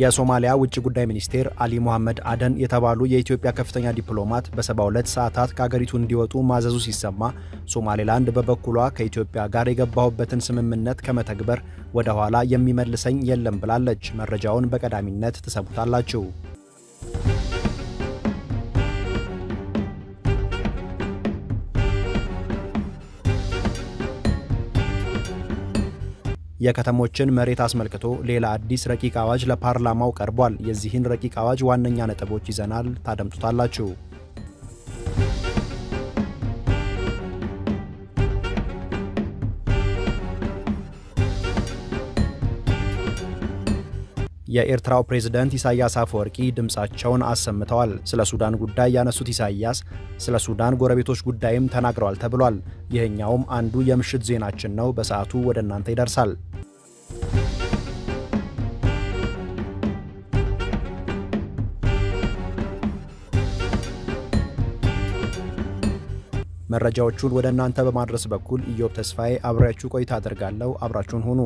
የሶማሊያ ውጭ ጉዳይ ሚኒስቴር አሊ ሞሐመድ አደን የተባሉ የኢትዮጵያ ከፍተኛ ዲፕሎማት በ72 ሰዓታት ከአገሪቱ እንዲወጡ ማዘዙ ሲሰማ ሶማሌላንድ በበኩሏ ከኢትዮጵያ ጋር የገባሁበትን ስምምነት ከመተግበር ወደ ኋላ የሚመልሰኝ የለም ብላለች። መረጃውን በቀዳሚነት ትሰሙታላችሁ። የከተሞችን መሬት አስመልክቶ ሌላ አዲስ ረቂቅ አዋጅ ለፓርላማው ቀርቧል። የዚህን ረቂቅ አዋጅ ዋነኛ ነጥቦች ይዘናል፣ ታደምጡታላችሁ። የኤርትራው ፕሬዝደንት ኢሳያስ አፈወርቂ ድምፃቸውን አሰምተዋል። ስለ ሱዳን ጉዳይ ያነሱት ኢሳያስ ስለ ሱዳን ጎረቤቶች ጉዳይም ተናግረዋል ተብሏል። ይህኛውም አንዱ የምሽት ዜናችን ነው። በሰዓቱ ወደ እናንተ ይደርሳል። መረጃዎቹን ወደ እናንተ በማድረስ በኩል ኢዮብ ተስፋዬ አብሬያችሁ ቆይታ አድርጋለሁ። አብራችሁን ሁኑ።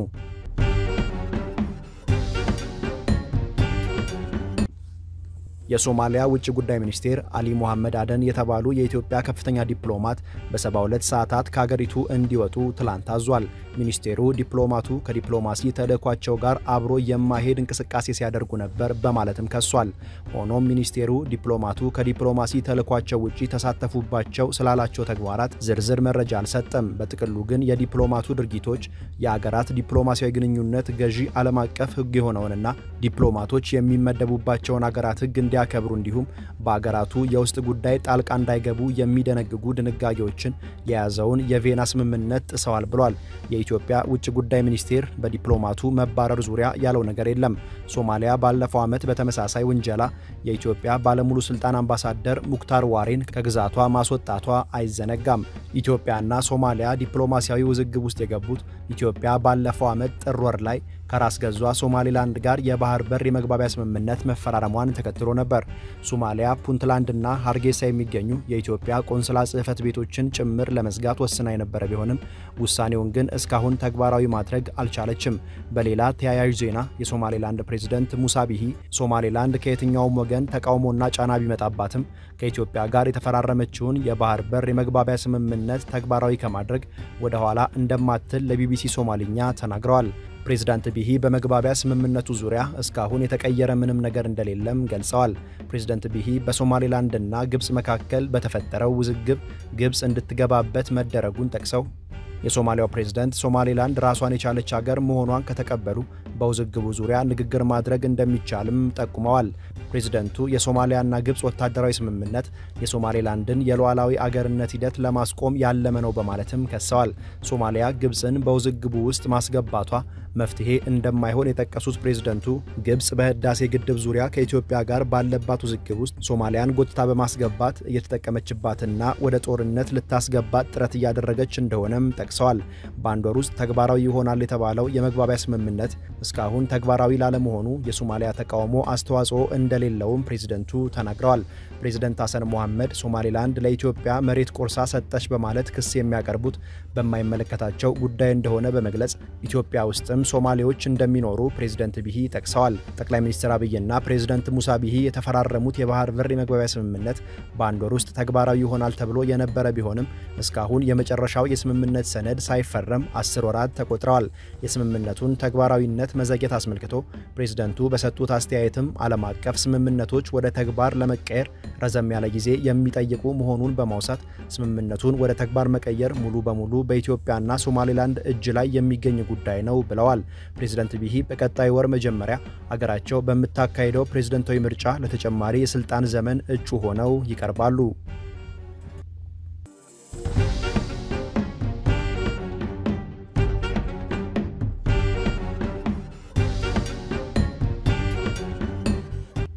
የሶማሊያ ውጭ ጉዳይ ሚኒስቴር አሊ ሞሐመድ አደን የተባሉ የኢትዮጵያ ከፍተኛ ዲፕሎማት በ72 ሰዓታት ከሀገሪቱ እንዲወጡ ትላንት አዟል። ሚኒስቴሩ ዲፕሎማቱ ከዲፕሎማሲ ተልዕኳቸው ጋር አብሮ የማይሄድ እንቅስቃሴ ሲያደርጉ ነበር በማለትም ከሷል። ሆኖም ሚኒስቴሩ ዲፕሎማቱ ከዲፕሎማሲ ተልዕኳቸው ውጪ ተሳተፉባቸው ስላላቸው ተግባራት ዝርዝር መረጃ አልሰጠም። በጥቅሉ ግን የዲፕሎማቱ ድርጊቶች የአገራት ዲፕሎማሲያዊ ግንኙነት ገዢ ዓለም አቀፍ ሕግ የሆነውንና ዲፕሎማቶች የሚመደቡባቸውን አገራት ሕግ እንዲያከብሩ እንዲሁም በአገራቱ የውስጥ ጉዳይ ጣልቃ እንዳይገቡ የሚደነግጉ ድንጋጌዎችን የያዘውን የቬና ስምምነት ጥሰዋል ብሏል። የኢትዮጵያ ውጭ ጉዳይ ሚኒስቴር በዲፕሎማቱ መባረር ዙሪያ ያለው ነገር የለም። ሶማሊያ ባለፈው ዓመት በተመሳሳይ ውንጀላ የኢትዮጵያ ባለሙሉ ስልጣን አምባሳደር ሙክታር ዋሬን ከግዛቷ ማስወጣቷ አይዘነጋም። ኢትዮጵያና ሶማሊያ ዲፕሎማሲያዊ ውዝግብ ውስጥ የገቡት ኢትዮጵያ ባለፈው ዓመት ጥር ወር ላይ ከራስ ገዟ ሶማሌላንድ ጋር የባህር በር የመግባቢያ ስምምነት መፈራረሟን ተከትሎ ነበር። ሶማሊያ ፑንትላንድና ሀርጌሳ የሚገኙ የኢትዮጵያ ቆንስላ ጽሕፈት ቤቶችን ጭምር ለመዝጋት ወስና የነበረ ቢሆንም ውሳኔውን ግን እስካሁን ተግባራዊ ማድረግ አልቻለችም። በሌላ ተያያዥ ዜና የሶማሌላንድ ፕሬዝደንት ሙሳ ቢሂ ሶማሌላንድ ከየትኛውም ወገን ተቃውሞና ጫና ቢመጣባትም ከኢትዮጵያ ጋር የተፈራረመችውን የባህር በር የመግባቢያ ስምምነት ተግባራዊ ከማድረግ ወደ ኋላ እንደማትል ለቢቢሲ ሶማልኛ ተናግረዋል። ፕሬዝዳንት ቢሂ በመግባቢያ ስምምነቱ ዙሪያ እስካሁን የተቀየረ ምንም ነገር እንደሌለም ገልጸዋል። ፕሬዝዳንት ቢሂ በሶማሌላንድና ግብፅ መካከል በተፈጠረው ውዝግብ ግብፅ እንድትገባበት መደረጉን ጠቅሰው የሶማሊያው ፕሬዝዳንት ሶማሌላንድ ራሷን የቻለች ሀገር መሆኗን ከተቀበሉ በውዝግቡ ዙሪያ ንግግር ማድረግ እንደሚቻልም ጠቁመዋል። ፕሬዝደንቱ የሶማሊያና ግብፅ ወታደራዊ ስምምነት የሶማሌላንድን የሉዓላዊ አገርነት ሂደት ለማስቆም ያለመ ነው በማለትም ከሰዋል። ሶማሊያ ግብፅን በውዝግቡ ውስጥ ማስገባቷ መፍትሄ እንደማይሆን የጠቀሱት ፕሬዝደንቱ ግብፅ በህዳሴ ግድብ ዙሪያ ከኢትዮጵያ ጋር ባለባት ውዝግብ ውስጥ ሶማሊያን ጎትታ በማስገባት እየተጠቀመችባትና ወደ ጦርነት ልታስገባት ጥረት እያደረገች እንደሆነም ጠቅሰዋል። በአንድ ወር ውስጥ ተግባራዊ ይሆናል የተባለው የመግባቢያ ስምምነት እስካሁን ተግባራዊ ላለመሆኑ የሶማሊያ ተቃውሞ አስተዋጽኦ እንደሌለውም ፕሬዝደንቱ ተናግረዋል። ፕሬዝደንት ሐሰን ሞሐመድ ሶማሌላንድ ለኢትዮጵያ መሬት ቆርሳ ሰጠች በማለት ክስ የሚያቀርቡት በማይመለከታቸው ጉዳይ እንደሆነ በመግለጽ ኢትዮጵያ ውስጥም ሶማሌዎች እንደሚኖሩ ፕሬዝደንት ቢሂ ጠቅሰዋል። ጠቅላይ ሚኒስትር አብይና ፕሬዝደንት ሙሳ ቢሂ የተፈራረሙት የባህር በር የመግባቢያ ስምምነት በአንድ ወር ውስጥ ተግባራዊ ይሆናል ተብሎ የነበረ ቢሆንም እስካሁን የመጨረሻው የስምምነት ሰነድ ሳይፈረም አስር ወራት ተቆጥረዋል። የስምምነቱን ተግባራዊነት መዘግየት አስመልክቶ ፕሬዝደንቱ በሰጡት አስተያየትም ዓለም አቀፍ ስምምነቶች ወደ ተግባር ለመቀየር ረዘም ያለ ጊዜ የሚጠይቁ መሆኑን በማውሳት ስምምነቱን ወደ ተግባር መቀየር ሙሉ በሙሉ በኢትዮጵያና ሶማሌላንድ እጅ ላይ የሚገኝ ጉዳይ ነው ብለዋል። ፕሬዝደንት ቢሂ በቀጣይ ወር መጀመሪያ አገራቸው በምታካሄደው ፕሬዝደንታዊ ምርጫ ለተጨማሪ የስልጣን ዘመን እጩ ሆነው ይቀርባሉ።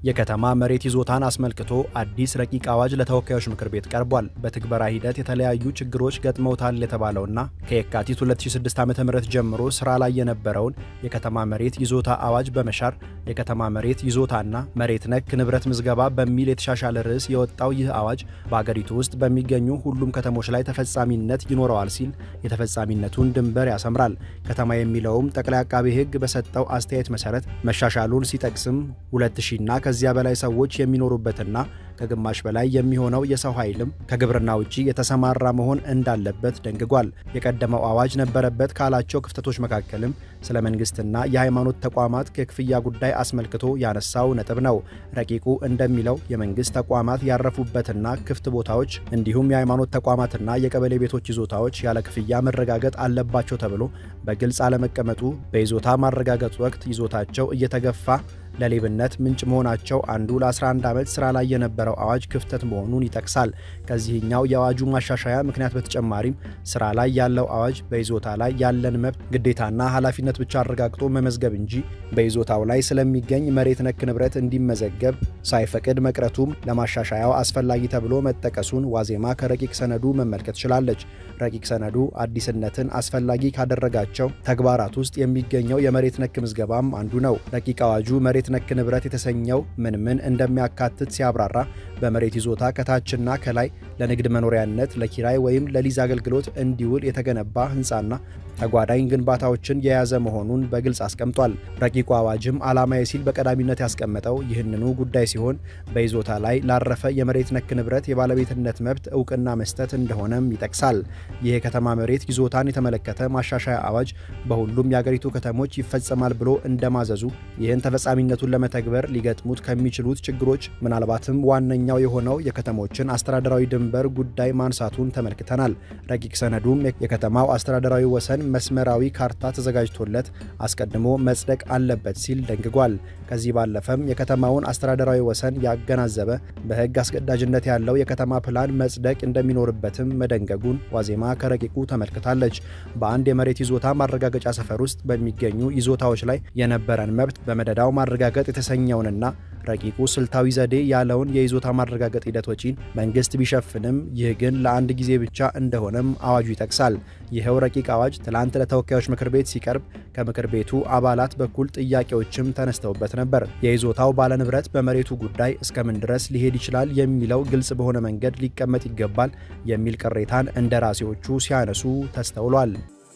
የከተማ መሬት ይዞታን አስመልክቶ አዲስ ረቂቅ አዋጅ ለተወካዮች ምክር ቤት ቀርቧል። በትግበራ ሂደት የተለያዩ ችግሮች ገጥመውታል የተባለውና ከየካቲት 2006 ዓ.ም ጀምሮ ስራ ላይ የነበረውን የከተማ መሬት ይዞታ አዋጅ በመሻር የከተማ መሬት ይዞታና መሬት ነክ ንብረት ምዝገባ በሚል የተሻሻለ ርዕስ የወጣው ይህ አዋጅ በአገሪቱ ውስጥ በሚገኙ ሁሉም ከተሞች ላይ ተፈጻሚነት ይኖረዋል ሲል የተፈጻሚነቱን ድንበር ያሰምራል። ከተማ የሚለውም ጠቅላይ አቃቤ ሕግ በሰጠው አስተያየት መሰረት መሻሻሉን ሲጠቅስም 2000ና ከዚያ በላይ ሰዎች የሚኖሩበትና ከግማሽ በላይ የሚሆነው የሰው ኃይልም ከግብርና ውጪ የተሰማራ መሆን እንዳለበት ደንግጓል። የቀደመው አዋጅ ነበረበት ካላቸው ክፍተቶች መካከልም ስለ መንግስትና የሃይማኖት ተቋማት የክፍያ ጉዳይ አስመልክቶ ያነሳው ነጥብ ነው። ረቂቁ እንደሚለው የመንግስት ተቋማት ያረፉበትና ክፍት ቦታዎች እንዲሁም የሃይማኖት ተቋማትና የቀበሌ ቤቶች ይዞታዎች ያለ ክፍያ መረጋገጥ አለባቸው ተብሎ በግልጽ አለመቀመጡ በይዞታ ማረጋገጥ ወቅት ይዞታቸው እየተገፋ ለሌብነት ምንጭ መሆናቸው አንዱ ለ11 ዓመት ስራ ላይ የነበረው አዋጅ ክፍተት መሆኑን ይጠቅሳል። ከዚህኛው የአዋጁ ማሻሻያ ምክንያት በተጨማሪም ስራ ላይ ያለው አዋጅ በይዞታ ላይ ያለን መብት ግዴታና ኃላፊነት ብቻ አረጋግጦ መመዝገብ እንጂ በይዞታው ላይ ስለሚገኝ መሬት ነክ ንብረት እንዲመዘገብ ሳይፈቅድ መቅረቱም ለማሻሻያው አስፈላጊ ተብሎ መጠቀሱን ዋዜማ ከረቂቅ ሰነዱ መመልከት ችላለች። ረቂቅ ሰነዱ አዲስነትን አስፈላጊ ካደረጋቸው ተግባራት ውስጥ የሚገኘው የመሬት ነክ ምዝገባም አንዱ ነው። ረቂቅ አዋጁ መሬት ነክ ንብረት የተሰኘው ምን ምን እንደሚያካትት ሲያብራራ በመሬት ይዞታ ከታችና ከላይ ለንግድ መኖሪያነት፣ ለኪራይ ወይም ለሊዝ አገልግሎት እንዲውል የተገነባ ህንፃና ተጓዳኝ ግንባታዎችን የያዘ መሆኑን በግልጽ አስቀምጧል። ረቂቁ አዋጅም ዓላማዬ ሲል በቀዳሚነት ያስቀመጠው ይህንኑ ጉዳይ ሲሆን በይዞታ ላይ ላረፈ የመሬት ነክ ንብረት የባለቤትነት መብት እውቅና መስጠት እንደሆነም ይጠቅሳል። ይህ የከተማ መሬት ይዞታን የተመለከተ ማሻሻያ አዋጅ በሁሉም የአገሪቱ ከተሞች ይፈጸማል ብሎ እንደማዘዙ ይህን ተፈጻሚነቱን ለመተግበር ሊገጥሙት ከሚችሉት ችግሮች ምናልባትም ዋነኛው የሆነው የከተሞችን አስተዳደራዊ ድንበር ጉዳይ ማንሳቱን ተመልክተናል። ረቂቅ ሰነዱም የከተማው አስተዳደራዊ ወሰን መስመራዊ ካርታ ተዘጋጅቶለት አስቀድሞ መጽደቅ አለበት ሲል ደንግጓል። ከዚህ ባለፈም የከተማውን አስተዳደራዊ ወሰን ያገናዘበ በሕግ አስገዳጅነት ያለው የከተማ ፕላን መጽደቅ እንደሚኖርበትም መደንገጉን ዋዜማ ከረቂቁ ተመልክታለች። በአንድ የመሬት ይዞታ ማረጋገጫ ሰፈር ውስጥ በሚገኙ ይዞታዎች ላይ የነበረን መብት በመደዳው ማረጋገጥ የተሰኘውንና ረቂቁ ስልታዊ ዘዴ ያለውን የይዞታ ማረጋገጥ ሂደት ወጪን መንግስት ቢሸፍንም ይህ ግን ለአንድ ጊዜ ብቻ እንደሆነም አዋጁ ይጠቅሳል። ይኸው ረቂቅ አዋጅ ትላንት ለተወካዮች ምክር ቤት ሲቀርብ ከምክር ቤቱ አባላት በኩል ጥያቄዎችም ተነስተውበት ነበር። የይዞታው ባለንብረት በመሬቱ ጉዳይ እስከምን ድረስ ሊሄድ ይችላል የሚለው ግልጽ በሆነ መንገድ ሊቀመጥ ይገባል የሚል ቅሬታን እንደራሴዎቹ ሲያነሱ ተስተውሏል።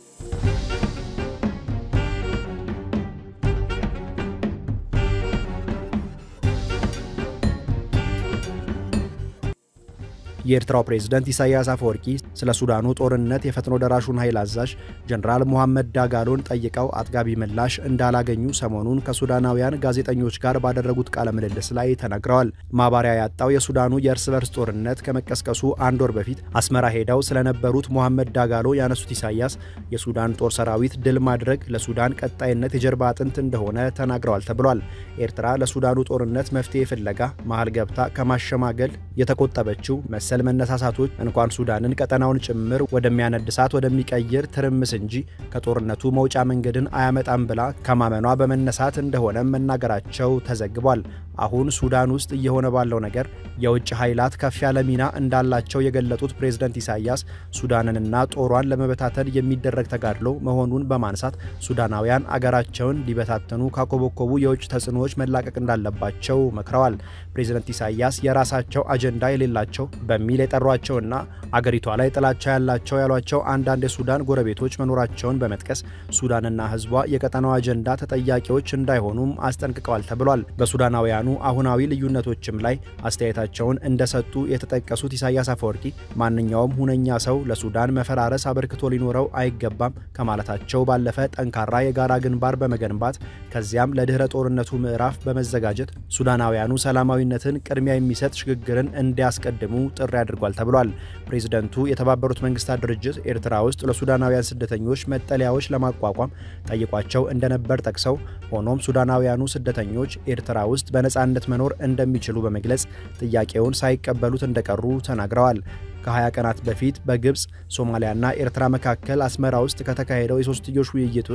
የኤርትራው ፕሬዝደንት ኢሳያስ አፈወርቂ ስለ ሱዳኑ ጦርነት የፈጥኖ ደራሹን ኃይል አዛዥ ጀኔራል ሙሐመድ ዳጋሎን ጠይቀው አጥጋቢ ምላሽ እንዳላገኙ ሰሞኑን ከሱዳናውያን ጋዜጠኞች ጋር ባደረጉት ቃለ ምልልስ ላይ ተናግረዋል። ማባሪያ ያጣው የሱዳኑ የእርስ በርስ ጦርነት ከመቀስቀሱ አንድ ወር በፊት አስመራ ሄደው ስለነበሩት ሙሐመድ ዳጋሎ ያነሱት ኢሳያስ የሱዳን ጦር ሰራዊት ድል ማድረግ ለሱዳን ቀጣይነት የጀርባ አጥንት እንደሆነ ተናግረዋል ተብሏል። ኤርትራ ለሱዳኑ ጦርነት መፍትሄ ፍለጋ መሀል ገብታ ከማሸማገል የተቆጠበችው መሰል መነሳሳቶች እንኳን ሱዳንን ቀጠናውን ጭምር ወደሚያነድ እሳት ወደሚቀይር ትርምስ እንጂ ከጦርነቱ መውጫ መንገድን አያመጣም ብላ ከማመኗ በመነሳት እንደሆነ መናገራቸው ተዘግቧል። አሁን ሱዳን ውስጥ እየሆነ ባለው ነገር የውጭ ኃይላት ከፍ ያለ ሚና እንዳላቸው የገለጡት ፕሬዝደንት ኢሳያስ ሱዳንንና ጦሯን ለመበታተን የሚደረግ ተጋድሎ መሆኑን በማንሳት ሱዳናውያን አገራቸውን ሊበታተኑ ካኮበኮቡ የውጭ ተጽዕኖዎች መላቀቅ እንዳለባቸው መክረዋል። ፕሬዝደንት ኢሳያስ የራሳቸው አጀንዳ የሌላቸው በሚል የጠሯቸውና አገሪቷ ላይ ጥላቻ ያላቸው ያሏቸው አንዳንድ የሱዳን ጎረቤቶች መኖራቸውን በመጥቀስ ሱዳንና ሕዝቧ የቀጠናው አጀንዳ ተጠያቂዎች እንዳይሆኑም አስጠንቅቀዋል ተብሏል። በሱዳናውያኑ አሁናዊ ልዩነቶችም ላይ አስተያየታቸውን እንደሰጡ የተጠቀሱት ኢሳያስ አፈወርቂ ማንኛውም ሁነኛ ሰው ለሱዳን መፈራረስ አበርክቶ ሊኖረው አይገባም ከማለታቸው ባለፈ ጠንካራ የጋራ ግንባር በመገንባት ከዚያም ለድህረ ጦርነቱ ምዕራፍ በመዘጋጀት ሱዳናውያኑ ሰላማዊነትን ቅድሚያ የሚሰጥ ሽግግርን እንዲያስቀድሙ ጥሪ አድርጓል ተብሏል። ፕሬዝደንቱ የተባበሩት መንግስታት ድርጅት ኤርትራ ውስጥ ለሱዳናውያን ስደተኞች መጠለያዎች ለማቋቋም ጠይቋቸው እንደነበር ጠቅሰው ሆኖም ሱዳናውያኑ ስደተኞች ኤርትራ ውስጥ በነፃነት መኖር እንደሚችሉ በመግለጽ ጥያቄውን ሳይቀበሉት እንደቀሩ ተናግረዋል። ከ20 ቀናት በፊት በግብፅ ሶማሊያና ኤርትራ መካከል አስመራ ውስጥ ከተካሄደው የሶስትዮሽ ውይይት ውስጥ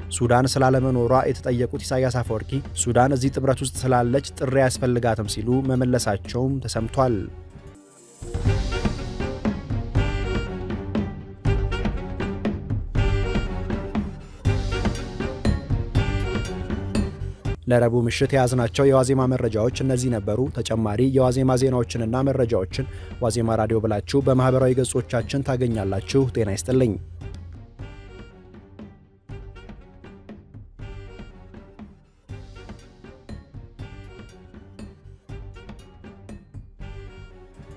ሱዳን ስላለመኖሯ የተጠየቁት ኢሳያስ አፈወርቂ ሱዳን እዚህ ጥምረት ውስጥ ስላለች ጥሪ አያስፈልጋትም ሲሉ መመለሳቸውም ተሰምቷል። ለረቡዕ ምሽት የያዝናቸው የዋዜማ መረጃዎች እነዚህ ነበሩ። ተጨማሪ የዋዜማ ዜናዎችንና መረጃዎችን ዋዜማ ራዲዮ ብላችሁ በማኅበራዊ ገጾቻችን ታገኛላችሁ። ጤና ይስጥልኝ።